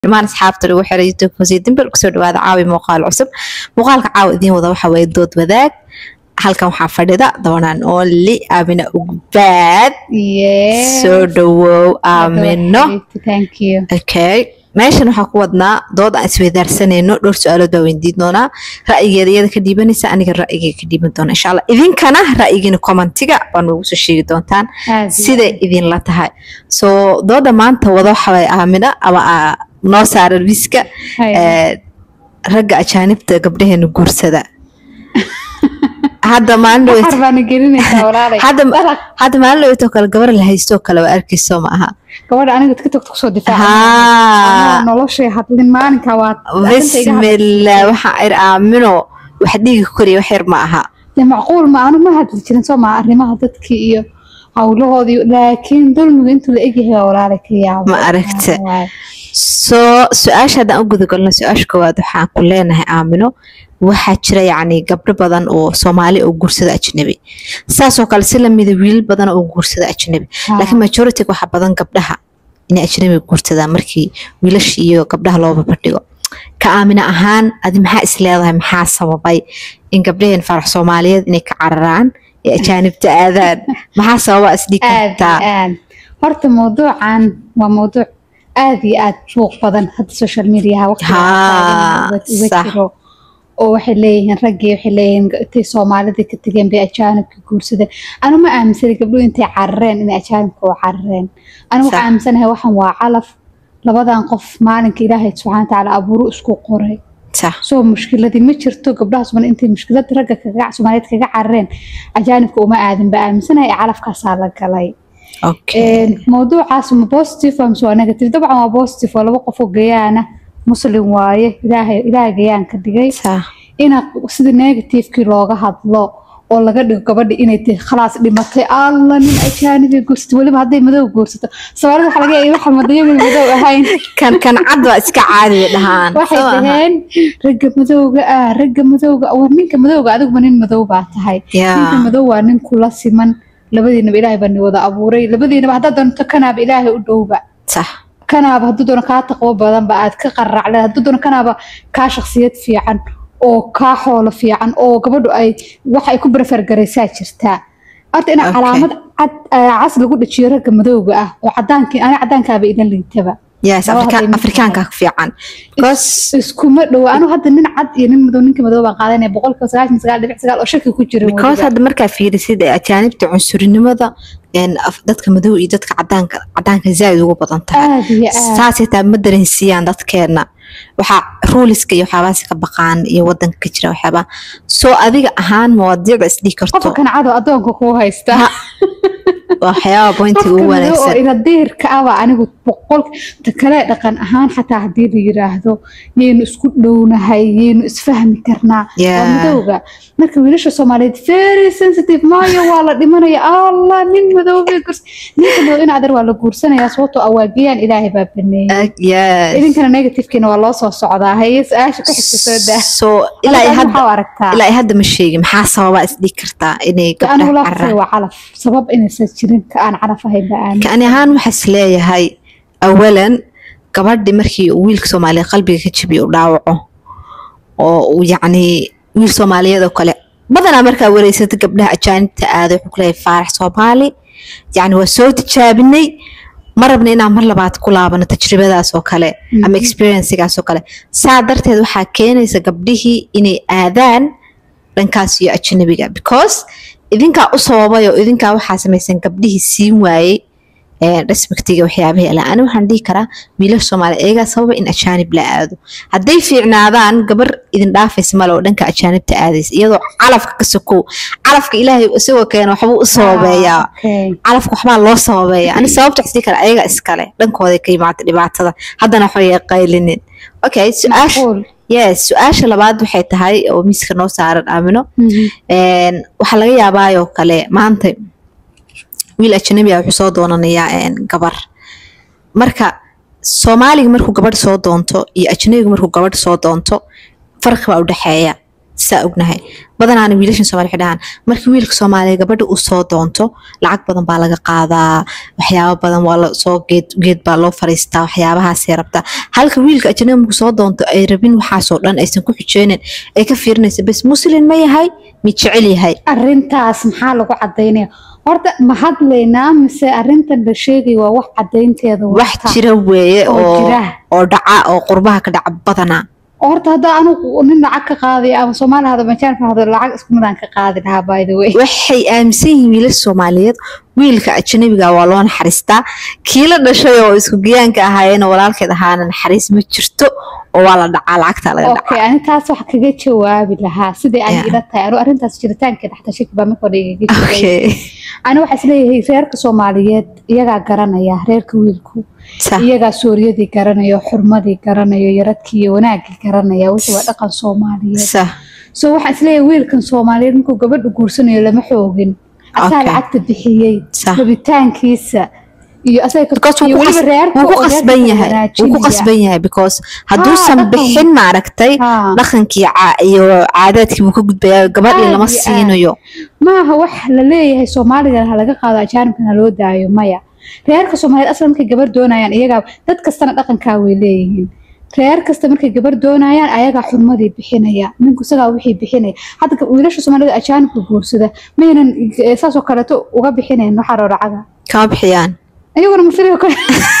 dhammaan asxaabta lagu xiray youtube hoose dimber kusoo dhawaada caawi muuqaal cusub muuqaalka caawa idiin wada waxa waye dood wadaag halkan waxaa fadhida dabanaan ooli aamina ugbaad soo dhawow aamino okay meeshan waxaa ku wadnaa dood aan isweydaarsanayno dhowr su-aalood baa weydiin doonaa ra'yigeeda iyada ka dhiibanaysa aniga ra'yigeyga ka dhiiban doona insha allah idinkana ra'yigiina commentiga baa noogu soo sheegi doontaan siday idinla tahay soo dooda maanta wada waxa waye aamina ama noo saara wiska ragga ajaanibta gabdhaheena guursada hadda maalihadda maalin dhaweytoo kale gabar la haystoo kale waa arkayso ma aha gabadha aniga tiktok kusoo noloshay hadlin maalinka waa bismillah waxaa ir aamino wax dhiiga koriya wax yar ma aha de macquul ma anu ma hadli jirin soo maa arrimaha dadkii iyo hawlahoodii laakiin dulmiga intuu la egyahay waa walaalay ka yaabo ma aragta soo su-aasha haddaan u gudagalno su-aasha koowaad waxaan ku leenahay aamino waxaa jira yacni gabdho badan oo soomaali oo guursada ajnabi saasoo kale si lamida wiilal badan oo guursada ajnabi laakiin majority waxaa badan gabdhaha inay ajnabi guursadaan markii wiilasha iyo gabdhaha loo babadhigo ka aamina ahaan adi maxaa is leedahay maxaa sababay in gabdhaheen farax soomaaliyeed inay ka cararaan ee ajaanibta aadaan maxaa sababa isdhig kartaa horta mawduucan waa mawduuc aada iyo aada suuq badan hadda social mediaha waqtiga jiro oo waxay leeyihiin raggii waxay leeyihiin intay soomaalida ka tegeen bay ajaanibka guursadeen anu ma aaminsanay gabdhuhu intay carareen inay ajaanibka u carareen anu waxaa aaminsanahay waxan waa calaf labadan qof maalinka ilaahay subxana watacaala abuuru isku qoray soo mushkiladii ma jirto gabdhaha somaali intay mushkilada ragga soomaaliyeed kaga carareen ajaanibka uma aadin ba aaminsanahay calafkaasaa la galay mawduucaas ma positive mise waa negative dabcan waa positive waa laba qofoo gayaana muslim waaye ilaahay gayaan ka dhigay ina sida negativekii looga hadlo oo laga dhigo gabadhi inay tahay khalaas dhimatay alla nin ajaanibi guursato weliba hadday madow guursato soomaalida waxa laga yaabay waxa madayamin madow ahayn kan kan cad waa iska caadi dhahaan waxay dhaheen ragga madowga ah ragga madowga war ninka madowga adiguma nin madow baa tahay ninka madow waa nin kula siman labadiinaba ilaahay baa ni wada abuuray labadiinaba haddaad doonto kanaaba ilaahay u dhowba kanaaba hadduu doono kaa taqwo badanba aad ka qaracle hadduu doono kanaaba kaa shaksiyad fiican oo kaa xoolo fiican oo gabadhu ay wax ay ku prefer garaysaa jirtaa horta ina calaamad cad cas lagu dhajiyo ragga madowga ah oo cadaankii ani cadaankaaba idan liitaba afrikaanka fiican iskuma dhowo anu hadda nin cad iyo nin madow ninka madow baan qaadanaya boqolkiiba sagaashan sagaal dhibic sagaal oo shaki ku jira because hadda markaa fiirisid ajaanibta cunsurinimada dadka madow iyo dadka cadaanka cadaanka zaaid ugu badan tahay saasay taa ma dareensiiyaan dadkeena waxaa ruuliska iyo waxyaabahaas ka baqaan iyo wadanka ka jira waxyaabaa soo adiga ahaan mawaadiicda isdhigi karto qofka kancado adoonka kuu haysta waxyaaba pointiga ugu wanaagsan iradiirka aba anigu boqol kale dhaqan ahaan xataa haddii la yiraahdo yaynu isku dhownahay yaynu isfahmi karnaa waa madowga marka wiilasha soomaaliyeed very sensitive maayo waa la dhimanaya allah nin madoobay gurs ninka madow in adar waa la guursanaya sababtoo awaagiyaan ilaahay baa baneeyay idinkana negativekiina waa loo soo socdaa haye su-aasha ku xigta soo daa so ilaa ilaa hadda ma sheegi maxaa sababaa isdhigi kartaa inay gabdhaha cararaan waa calaf sabab inaysan jirin ka aan calaf ahayn ba aamin kani ahaan waxaas leeyahay awalan gabadhi markii wiilka soomaaliyeed qalbiga ka jabiyo u dhaawaco oo uu yacni wiil soomaaliyeed oo kale badanaa markaa wareysata gabdhaha ajaanibta aada wuxuu kuleeyahay faarax soomaali yacni waa soo tijaabinay ma rabna inaan mar labaad ku laabano tajribadaas oo kale ama experiencigaas oo kale saa darteed waxaa keenaysa gabdhihii inay aadaan dhankaas iyo ajnabiga because idinkaa u sababay oo idinkaa waxaa samaysan gabdhihii siin waayey respectiga waxyaabaha ala ani waxaan dhihi karaa wiilasha soomaaliya iyagaa sababa in ajaanib la aado hadday fiicnaadaan gabar idin dhaafaysa male oo dhanka ajaanibta aadaysa iyadoo calafka ka sokow calafka ilaahay isagoo keena waxbuu u sababeeyaa calafka waxbaa loo sababeeya ani sababta isdhihi kara ayaga iskale dhankooday ka yimaata dhibaatada haddana waxbay qaylinin okay su-aasha yes su-aasha labaad waxay tahay oo miiska noo saaran aamino waxaa laga yaabaayoo kale maanta wiil ajnabi ah wuxuu soo doonanayaa gabar marka soomaaliga markuu gabadh soo doonto iyo ajnabiga markuu gabadh soo doonto farqi baa u dhexeeya saa ognahay badanaana wiilashan soomali waxay dhahaan markii wiilka soomaaliya gabadha uu soo doonto lacag badan baa laga qaadaa waxyaabo badan waa lasoo geed geed baa loo fariistaa waxyaabahaasay rabtaa halka wiilka ajnabi markuu soo doonto ay rabin waxaasoo dhan aysan ku xijeynin ay ka fiirinaysa bas muslin ma yahay mi jecel yahay arrintaas maxaa lagu cadaynaya horta ma hadlaynaa mise arrintan la sheegay waa wax cadaynteeda wax jira weeye oo oo jira. oo dhaca oo qurbaha ka dhaca badanaa horta haddaa anugu nin lacag ka qaadaya ama soomaali hado majaanka hado lacag isku midaan ka qaadi lahaa by the way waxay aaminsan yihiin wiilasha soomaaliyeed wiilka ajnabiga waa loo naxariistaa kii la dhashay oo isku giyaanka ahaayeen oo walaalkeed ahaana naxariis ma jirto oo waa la dhacaa lacagta laga dhacaa okay ani taas wax kaga jawaabi lahaa sidai ay Yeah. ila tahay anu arrintaas jiritaankeeda xataa shaki baa marka hore igaga jiray okay ani waxaa isleeyahay reerka soomaaliyeed iyagaa garanaya reerka wiilku sa iyagaa suuriyadii garanayo xurmadii garanayo yaradkii iyo wanaagii garanaya wixii waa dhaqan soomaaliyeed sa so waxaan isleeyahay wiilkan soomaaliyeed markuu gabadha guursanayo lama xoogin asaa Okay. lacagta bixiyey Sax. rabitaankiisa iyo asaga ka- because iyo wuu ku weliba qas- reerka wuu ku oo qasban reerka yahay wuu ku wanaajinaya. qasban yahay because hadduusan dhaqan- bixin maaragtay Haa. dhaqankii ca- iyo caadaadkii buu ka gudbayaa gabadhii Aad lama iyo aad. siinayo maaha wax la leeyahay soomaaligan ha laga qaado ajaanibkan ha loo daayo maya reerka soomaaliyeed aslan markay gabar doonayaan iyagaa dad kastana dhaqankaa way leeyihiin reer kasta markay gabar doonayaan ayagaa xurmadii bixinaya ninku isagaa wixii bixinaya hadda gab- wiilasha soomaalida ajaanibka guursada maynan eh, saasoo kaleeto uga bixinayn waxaa rooracaga kama bixiyaan iyaguna mafiliga kale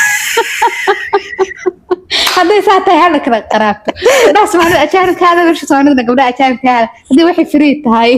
hadday saa tahay hala kala qaraabto gabdhaha soomaalida ajaanibka hada wiilasha soomaalidana gabdhaha ajaanibka hada haddii waxay free tahay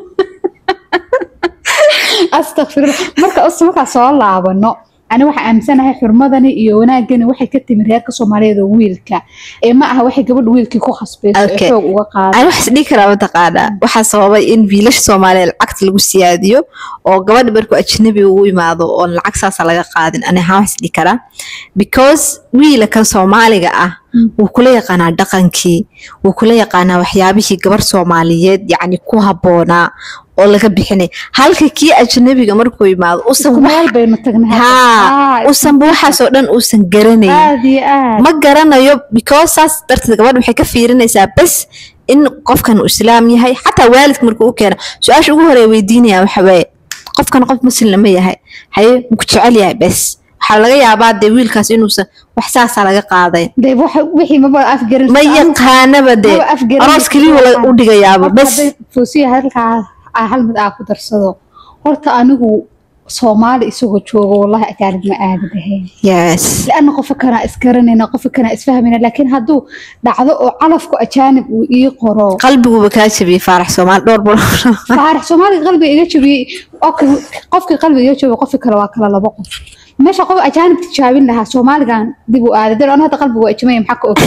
astakfirullah marka us markaa soo laabano ani waxaa aaminsanahay xurmadani iyo wanaagani waxay ka timi reerka soomaaliyeed oo wiilka ee ma aha waxay gabadha wiilkii ku khasbayso ee Okay. xoog uga qaada ani waxaas dhihi karaa mataqaanaa waxaa sababay in wiilasha soomaaliyeed lacagta lagu siyaadiyo oo gabadha markuu ajnabi ugu imaado oon lacag saasa laga qaadin ani ahaan waxaas dhihi karaa because wiila kan soomaaliga ah wuu kula yaqaanaa dhaqankii wuu kula yaqaanaa waxyaabihii gabar soomaaliyeed yacni ku habboonaa oo laga bixinay halka kii ajnabiga markuu imaado usan isku meel baynu tagnay hadda. haa Ah, usanba waxaasoo dhan uusan garanayn aad iyo aad ma garanayo because saas darteed gabadha waxay ka fiirinaysaa bas in qofkan uu islaam yahay xataa waalidka markuu u keeno su-aasha ugu horeya weydiinaya waxa waaye qofkan qof muslim ma yahay haye maku jecel yahay bas waxaa laga yaabaa dee wiilkaas inuusan wax saasaa laga qaaday dee waxa- wixii maba afgaran ma yaqaanaba dee maba afgaran aroos keliya la- u dhigayaaba Horta bas hadday foosiya halkaa aa hal mid aa ku darsado horta anigu soomaali isagoo joogo wallahi ajaanib ma aadi lahayn yes لأن قف كان إسكرننا قف كان إسفهمنا لكن هادو دعضو علفكو أجانب وإيقرو qalbiguba kaa jabiyey faarax soomaali dhowr bal فارح سومالي قلبي إيجا شبي أوكي قفك قلبي إيجا شبي قفك كلا واكلا لبقف ماشي قف أجانب تشابين لها سومالي كان ديبو آذي دير أنا هذا قلبي وإجمعي محكو أوكي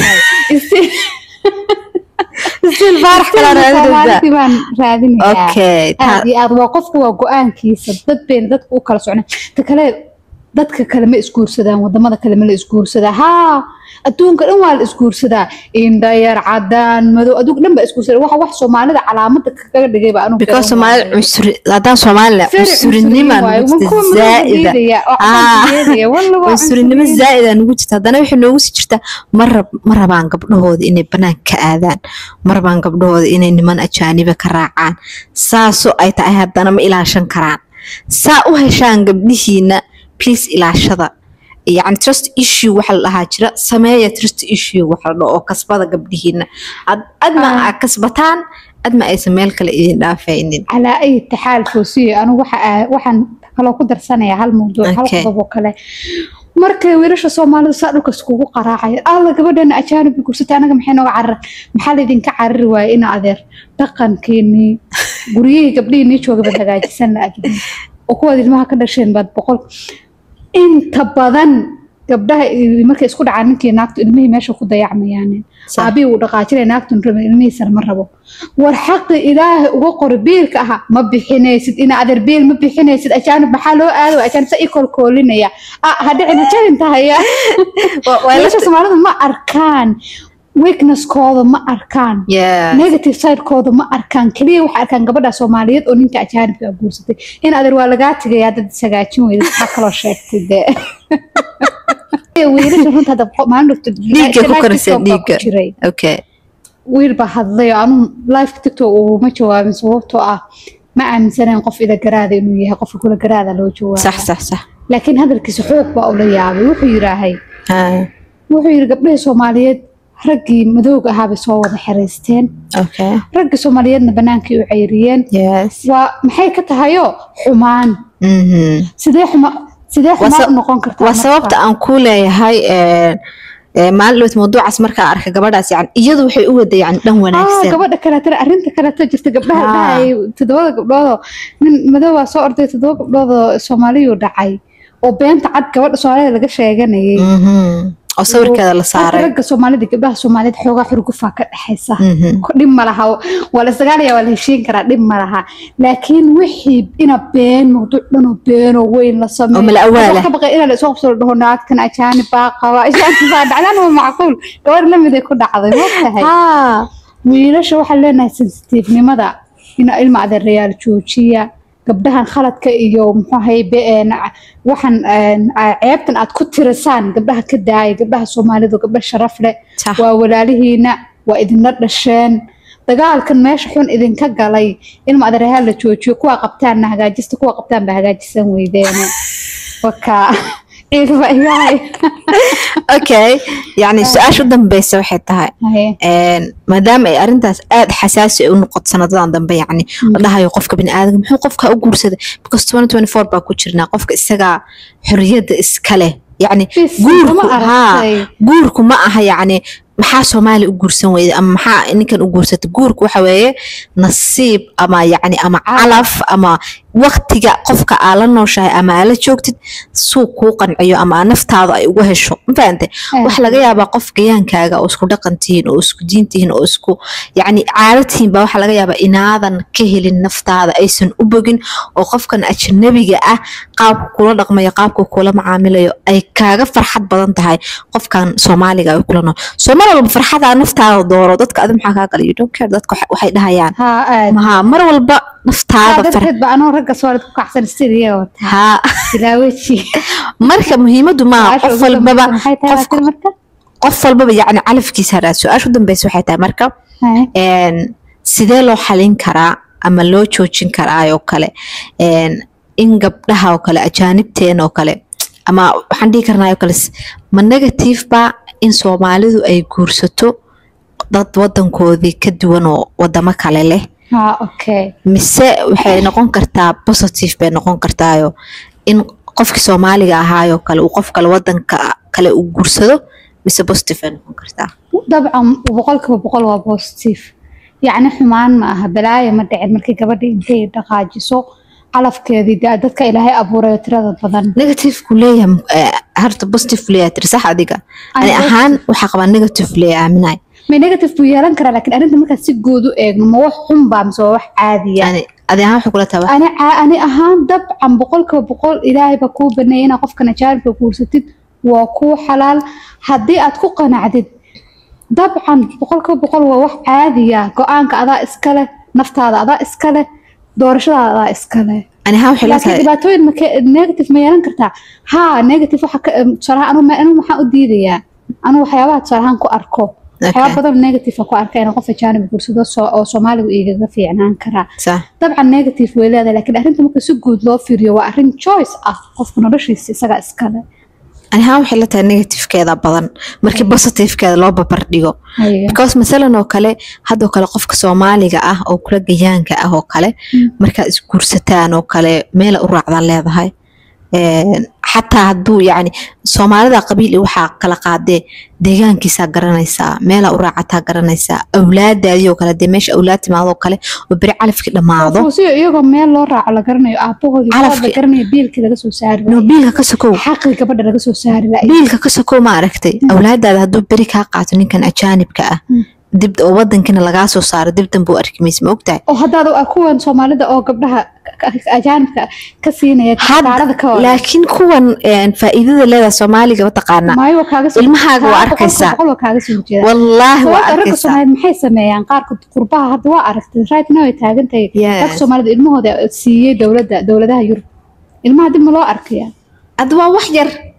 still faarax kalaa raadinaysaa سومالي بان رادين okay taa- aad iyo aad waa qofku waa go-aankiisa dad bayna dadka u kala socnaan ta kale dadka kale ma isguursadaan wadamada kale ma la isguursadaa haa adduunka dhan waa la isguursadaa indhayar cadaan madow adduunka dhan baa isguursadaa waxa wax soomaalida calaamada kaga dhigayba anu because soomaalida cunsuri haddaan soomaaliya cunsurinima nugu jirta zaa'ida Ah. cunsurinimo zaa'ida nugu jirta haddana waxay noogu sii jirtaa ma rab ma rabaan gabdhahooda inay banaanka ka aadaan ma rabaan gabdhahooda inay niman ajaaniba ka raacaan saasoo ay tahay haddana ma ilaashan karaan saa u heshaan gabdhihiina please ilaashada yacni trust issue waxa la dhahaa jira sameeya trust issue waxa la dhaho oo kasbada gabdhihiina Ad- adma Ah. aa kasbataan adma aysan meel kale idin dhaafaynin calaa ay taxaal foosiye anigu waxa aa- waxaan kaloo ku darsanayaa hal mawduuc hal Okay. qodob oo kale markay wiilasha soomaalidu saa dhulka iskugu qaraacaya alla gabadhana ajaanib gursatay anaga maxay nooga carar maxaa laydinka carari waaya ina adeer dhaqankeenii guryihii gabdhihii jooga baad hagaajisan la-agin oo kuwaad ilmaha ka dhasheen baad boqol inta badan gabdhaha i- markay isku dhacaan ninkii naagtu ilmihii meesha ku dayacmayaan Sa- aabii uu dhaqaajinaya naagtun rabin ilmihiisana ma rabo war xaqi ilaahay uga qori biilka aha ma bixinaysid ina adeer biil ma bixinaysid ajaanib maxaa loo aado ajaanib sa i kolkoolinaya ah ha dhicin ha jabin tahaya Wa- waa la- wiilasha soomaalidu ma arkaan weaknesskooda ma arkaan Yeah. negative sidekooda ma arkaan keliya waxay arkaan gabadha soomaaliyeed oo ninka ajaanibka ah guursatay in adeer waa lagaa tegaya dad sagaajin weyda maxaa kaloo sheegtay dee wiilasha runta hadda maalin dhufta dhiigga ku koraysa dhiigga jiray okay wiil baa hadlay oo anuu live tiktok uguma jawaabin sababtoo ah ma aaminsanayn qof ila garaada inuu yahay qofka kula garaada loo jawaaba sax sax sax laakiin hadalkiisa xoog baa ula yaabay wuxuu yidhaahay Ah, wuxuu yidhi gabdhihii soomaaliyeed raggii madowga ahaabay soo wada xiraysteen okay raggii soomaaliyeedna bannaankii u cayriyeen yes waa maxay ka tahayoo xumaan Mhm. sidee xuma sidee Waa xumaan sa- u noqon kartaa waa marka? sababta aan ku leeyahay een, ee, maalin dhowt mawduucaas markaa arkay gabadhaas yani iyadu waxay u wada yani dhan ah wanaagsan gabadha kaleetana arrinta kaleeto jirta gabdhaha Ah. dhahayay toddobada gabdhoodoo nin madowaa soo orday toddoba gabdhoodoo soomaaliyuu dhacay oo beenta cad gabadha soomaalida laga sheeganayay Mhm. oo sawirkeeda la Halka saaray ragga soomaalida gabdhaha soomaaliyeed xoogaa xurgufaa ka dhexaysa Mhm. dhib ma laha waa la isdagaalaya waa la heshiin karaa dhib ma laha laakiin wixii ina been mawduuc dhanoo beenoo weyn la sameeyo Oo mala awaala. Waxaa ka baqay inaa la isoo qabsado dhaho naagtan ajaanib baa qaba ajaanib baa dhacdaan waa macquul gabar lamid ay ku dhacday ma tahay Ah, wiilasha waxaan leenahay sensitiifnimada in ilma adeerayaal joojiya gabdhahan khaladka iyo muxuu ahay be- een, waxaan een, ceebtan aad ku tirisaan gabdhaha ka daaya gabdhaha soomaalidu gabdha sharaf leh sax. waa walaalihiina waa idinla dhasheen dagaalkan meesha xun idinka galay ilma adeerayaal la joojiyo kuwa qabtaanna hagaajista kuwa qabtaan baa hagaajisan weydeene waka ciidba iyahay okay yani su-aasha u dambeysa waxay tahay Haye. een, maadaama ay arrintaas aada xasaasi ay u noqoto sanadadan dambe yacni la dhahayo qofka biniaadamka muxuu qofka u guursaday because 2024 baa ku jirnaa qofka isagaa xorriyadda iska leh yacni Bis, guurku ma haa aragtay. guurku ma aha yacni maxaa soomaali u guursan weyday ama maxaa ninkan u guursatay guurku waxa weeye nasiib ama yacni ama calaf ama waktiga qofka aa la nooshahay ama aa la joogtid suu kuu qanciyo ama aa naftaada ay uga hesho ma fahante waxa laga yaabaa qof gayaankaaga oo isku dhaqan tihiin oo isku diin tihiin oo isku yacni caado tihiin baa waxaa laga yaabaa inaadan ka helin naftaada aysan u bogin oo qofkan ajnabiga ah qaabku kula dhaqmayo qaabku kula macaamilayo ay kaaga farxad badan tahay qofkan soomaaliga ay kula nool soo mar walba farxadaa naftaada dooro dadka adi maxaa kaa gala you don't care dadka waxa- waxay dhahayaan haa aad maha mar walba naftaada far darteed ba anoo ragga soolid ku kacsan siriya wata haa ilaa weji marka muhiimadu maaha qof walbaba maxay tahay qofka- laakiin marka qof walbaba yacni calafkiisa haraa su-aasha u dambeysa waxay tahay marka Haye. een, sidee loo xalin karaa ama loo joojin karaa oo kale een, in gabdhaha oo kale ajaanibteen oo kale ama waxaan dhihi karnaa oo kale s- ma negative ba in soomaalidu ay guursato dad wadankoodii ka duwan oo wadamo kale leh haa okay mise waxay noqon kartaa positive bay noqon kartaayo in qofkii soomaaliga ahaayoo kale uu qof kale wadanka kale uu guursado mise positive bay noqon kartaa dabcan boqolkiiba boqol waa positive yacni xumaan ma aha balaayo ma dhicin markii gabadha intay dhaqaajiso calafkeedii da- dadka ilaahay abuurayo tirada badan negative ku leeyahay eh, harta positive leeyahay tiri sax adiga ani Ani ahaan waxaa qabaa negative leeyahay aaminahay may negative buu yeelan karaa laakiin arrinta markaad si guud u eegno ma wax xun baa mise waa wax caadiya yani adi ahaan waxay kula tahay ani ca- ani ahaan dabcan boqolkiiba boqol ilaahay baa kuu baneeyay inaad qofkan ajaanibka guursatid waa kuu xalaal haddii aad ku qanacdid dabcan boqolkiiba boqol waa wax caadiya go-aanka adaa iska leh naftaada adaa iska leh doorashadaada adaa iska leh ani ahaan waxay la laakiin tahay dhibaatooyin make negative ma yeelan kartaa haa negative waxa ka em, tusaale ahaan anu ma- anu maxaa u diidayaa anu waxyaabaha tusaale ahaan ku arko waxyaaba badan negative aan ku arka inaan qof ajaanib guursado soo- oo soomaaligu igaga fiicnaan karaa sax dabcan negative way leedahay laakiin arrinta marka si guud loo fiiriyo waa arrin choice ah qofka noloshiisa isaga iskale ani ahaan waxay la tahay negativekeeda badan markii positivekeeda loo babardhigo Haya. because masalan oo kale haddoo kale qofka soomaaliga ah oo kula gayaanka ah oo kale Mm. markaad isguursataan oo kale meela u raacdaan leedahay Een, xataa hadduu yacni soomaalida qabiil iyo waxaa kala qaadee deegaankiisaa garanaysaa meelaa u raacataa garanaysaa awlaadaadii oo kale dee meesha awlaad timaadoo kale oo beri calafkii dhammaado fuusiyo iyagoo meel loo raaco la garanayo aabahoodii Calafki- la garanayo biilkii laga soo saari no lahaa biilka ka sokow xaqii gabadha laga soo saari lahaa biilka ka sokow ma aragtay awlaadaada hadduu beri kaa qaato ninkan ajaanibka ah Mm. dib oo wadankina lagaa soo saaro dib danbe u arki maysa ma ogtahay oo haddaad u- kuwan soomaalida oo gabdhaha ka- ka- ajaanibka ka siinaya kaarada ka wada laakiin kuwan een, faa'iidada leedahay soomaaliga mataqaanaa maayo waa kaaga soo ilmahaaga waa taa boqolkiiba arkaysaa. boqol waa kaaga soo jeeda wallaahi waa sababta ragga arkaysaa soomaaliyeed maxay sameeyaan qaarka qurbaha hadda waa aragtay right now ay taagan tahay Yes. ragga soomaalida ilmahooda siiyey dowladda dowladaha yurub ilmaha dib ma loo arkaya hadda waa wax yar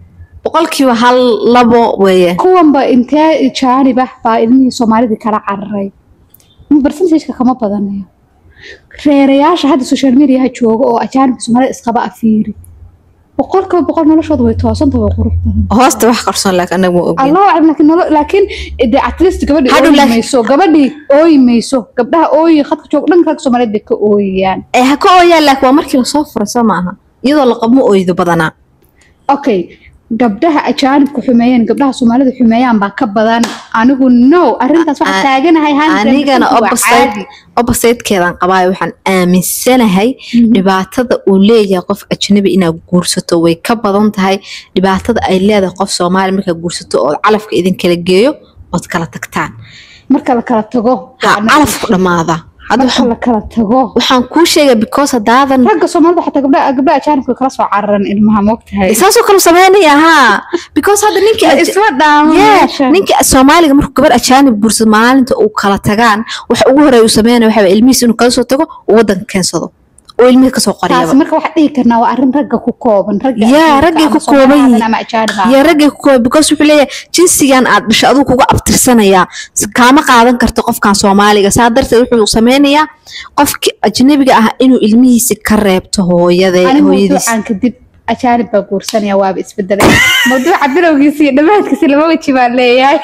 boqolkiiba hal labo weeye kuwanba intee jaanib ah baa ilmihii soomaalidii kala cararay percentageka kama badanayo reerayaasha hadda social mediaha jooga oo ajaanibka soomaalida isqaba afiiri boqolkiiba boqol noloshooda way toosanta way qurux badan hoosta wax qarsoon laakiin anaga ma ogin allahu aclam laakiin nolo laakiin de at least gabadhii Hadhow ooyi laakiin- mayso gabadhii ooyi mayso gabdhaha ooyi khadka jooga dhanka rag soomaaliyeed bay ka ooyayaan ee ha ka ooyaan laakiin waa markii lasoo furo soo maaha iyadoo la qabmo ooydo badanaa okay gabdhaha ajaanibka xumeeyeen gabdhaha soomaalida xumeeyaan baa ka badan anigu no arrintaas waxaa A- taaganahay 100% anigana waa opposite caadi. oppositekeedan qabaayo waxaan aaminsanahay dhibaatada uu leeyahay qof ajnabi inaad guursato way ka badan tahay dhibaatada ay leedahay qof soomaali markaad guursato oo calafka idin kala geeyo ood kala tagtaan marka la kala tago ha waa calafku dhammaada hadda marka waxaan- la kala tago waxaan kuu sheegay because haddaadan ragga soomaalida xataa gabdhaha gabdhaha ajaanibka kala soo cararan ilmaha moogtahay saasoo kale sameynaya haa because hadda ninkii aj- isma dhaamo Yeah, meesha. ninka soomaaliga markuu gabar ajaanib guursado maalinta uu kala tagaan waxa ugu horeeya uu sameynaya waxa waye ilmihiis inuu kala soo tago uu wadanka keensado oo ilmihii kasoo taasi qoriyaba marka waxaa dhihi karnaa waa arrin ragga ku kooban ragga Yeah, ajaanibka raggay ama ku kooban Soomaali yihiin. ama ajaanib ah. iyo raggay ku kooba because wuxuu leeyahay jinsigan aad dhasho aduu kuga abtirsanayaa S- kaama qaadan karto qofkan soomaaliga saa darteed wuxuu sameynayaa qofki ajnabiga ah inuu ilmihiisi ka reebto hooyade anigu hooyadiis mawduucan kadib ajaanib baa guursanaya waaba isbedelay mawduuca bilowgiisa iyo dhammaadkiisa laba weji baan leeyahay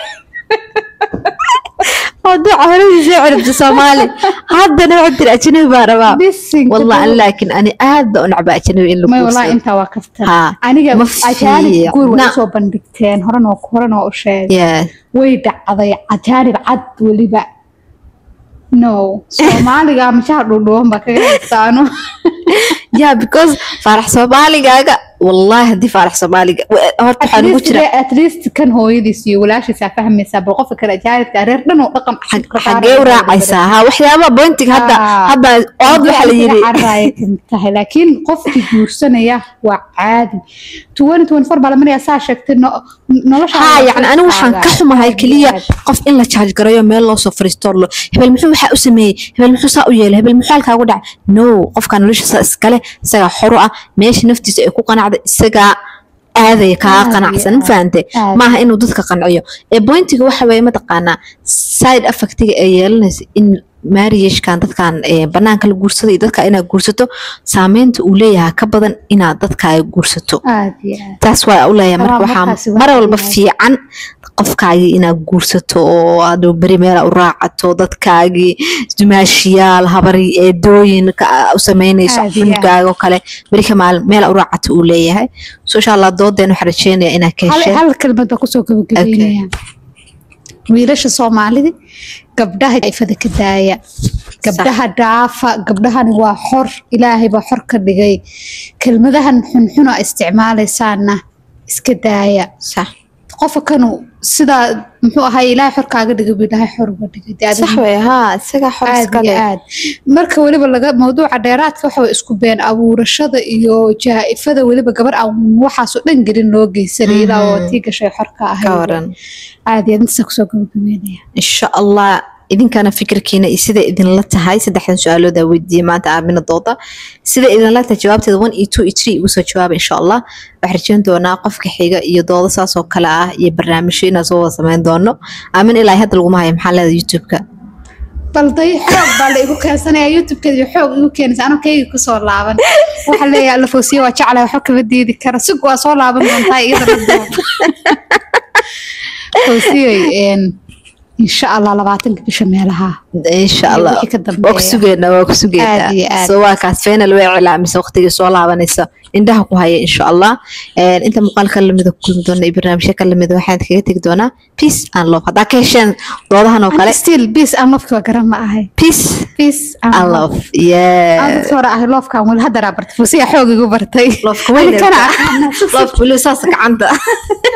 mawduuca horadiisa ciribta soomaali haddana waxaa tiri ajnabi baa rabaa Bisinka والله dhow. laakiin ani aad baan u nacba ajnabi in la may wallahi guursado intaa waa kaftan Ha, aniga ma ajaanib guur way fiicna. usoo bandhigteen horena waa horena waa u sheegay Yeah. way dhacday ajaanib cad weliba no soomaaliga mashaha dhuudhuban baa kaga haystaano yeah because faarax soomaaligaaga wallahi haddii faarax soomaaliga wa- horta waxaa nugu jira at least kan hooyadiis iyo walaashiisaa fahmaysaa bal qofka kale ajaanibka reer dhan oo dhaqan cusub ka xagee u raacaysaa ha waxyaabaha bointiga hadda Ah. hadda ood waxaa la yiri carraaya tahay laakiin qofkii guursanaya waa caadi tuwani tuwani far baa la maraya saa sheegtay no- nolosha ha yacni anigu waxaan ka xumahay keliya qof in la jaaj garayo meel loo soo fariisto lo hebel muxuu waxaa u sameeyey hebel muxuu saa u yeelay hebel muxuu halkaa ugu dhacay no qofka noloshiisa iskale isagaa xoro ah meesha naftiisa ay ku qanacda isagaa aadaya kaa Aad iyo qanacsan ma aad. fahante Aad. maaha inuu dadka qanciyo ee bointiga waxa weeye mataqaanaa side affectiga ay yeelanaysa in marriagekan dadkan ee, banaanka la guursado iyo dadka inaad guursato saameynta uu leeyahay ka badan inaad dadka ay guursato aad iyo aad taas waa u leeyahay marka Waa, waxaa markaasi mar waxaa walba yahay. fiican qofkaagii inaad guursato oo aad beri meela u raacato dadkaagii dumaashiyaal habari eedooyin ka- u sameynayso Aad iyo aad. cunugaaga oo kale beri ka maalin meela u raacato uu leeyahay so insha allah doodeen waxaan rajeynaya inaad ka hal hesheen hal kelmad baa kusoo gabagabeynaya wiilasha soomaalida gabdhaha ifada ka daaya gabdhaha dhaafa gabdhahani waa xor ilaahay baa xor ka dhigay kelmadahan xunxun oo isticmaalaysaana iska daaya sax qofka kanu sidaa muxuu ahay ilaahay xor kaaga dhigay buu ilaahay xor uga dhigay dee adiga sax wey haa isagaa xor aad iskale iyo aad marka weliba laga mawduuca dheeraadka waxa way isku been abuurashada iyo jaa-ifada weliba gabar aan waxaasoo dhan gelin loo geysanay ilaa oo tii gashay xorka ka ahayd waran aad iyo aad intaasa kusoo gabagabeynaya insha allah idinkana fikirkiina iyo sida idinla tahay saddexdan su-aalooda weydiiyey maanta aamina dooda sida idinla tahay jawaabteeda one iyo two iyo three igu soo jawaaba insha allah waxaan rajeyn doonaa qofka xiga iyo doodo saas oo kale ah iyo barnaamijyo inaan soo wada sameyn doono aamin ilaa hadda laguma hayo maxaa leedahay youtube-ka bal day xoog baa la igu keensanaya youtube-keeda iyo xoog igu keenaysa anoo kayga kusoo laaban waxa leeyahay alafosiye waa jeclay waxba kama diidi kara sig waa soo laaban doontaa iyadana doon fosiyey insha allah labaatanka bisha meelaha insha allah wixii ka dambeeya. waa ku sugeynaa waa ku sugeynaa Aad iyo aad. so waa kaas final way cilaamise waqtigii soo laabanaysa indhaha ku haya insha allah Een, inta muuqaalka lamida ku kulmi doona iyo barnaamijyo ka lamida waxaan kaga tegi doonaa peace and love haddaa ka hesheen doodahan oo kale still bis aan lofki waa garan ma ahay peace bis and love yeah dadka hore ahay loofkaan weli haddaraa bartay fosiya xoog igu bartay love kuma Ani kana love weli saas gacanta